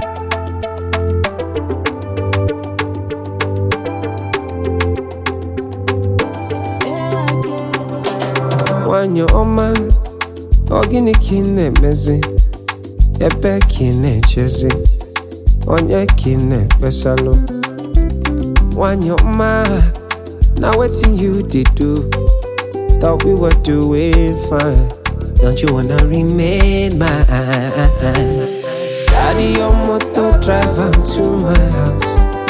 nwanyị ọma ọ gịnị ka ị na-emezi ebe ka ị na-echezi onye ka ị na-ekpesalụ nwanyị ọma na wetin you dey do thought we were doing fine don't you wanna remain mine carry your motor drive am to my house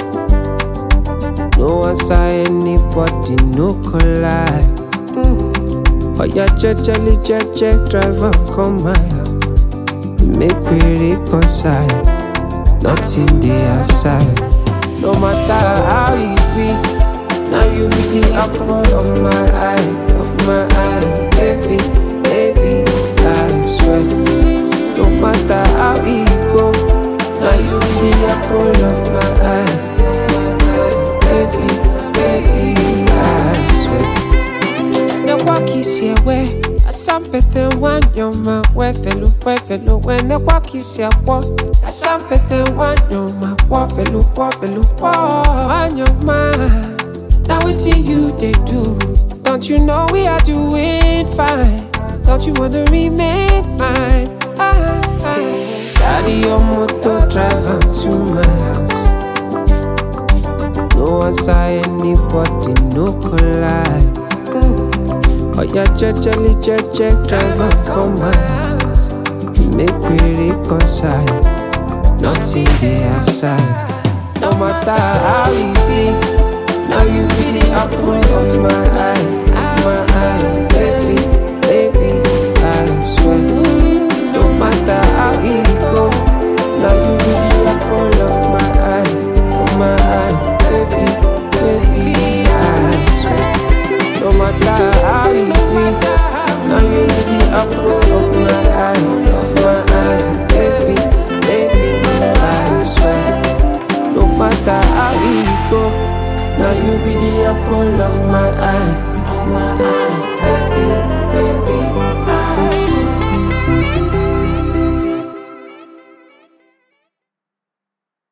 no answer anybody no collide Oya jejeli jeje drive am come my house Make we reconcile Nothing dey aside No matter how e be Now you be the apple of my eye Of my eye Baby, baby, I swear No matter how e go Now you be the apple of my eye Of my eye Baby, baby, I swear ne wakisi ewe asampete wanyoma wefelu wefelu we ne wakisi akwo asampete wanyoma wofelu wofelu wo wanyoma na wetin you dey do don't you know we are doing fine don't you wanna remain mine ah, ah. carry your motor drive am to my house no answer anybody no collide. Oya jejeli jeje driver come my house Make we reconcile Nothing dey aside No matter how e be Now you be the apple of my eye My eye Baby, baby I swear No matter how e go Now you be the apple of my eye Of my eye Baby, baby I swear no matter how it be, now you be the apple of my eye, of my eye, baby, baby, I swear. No matter how it go, now you be the apple of my eye, of my eye.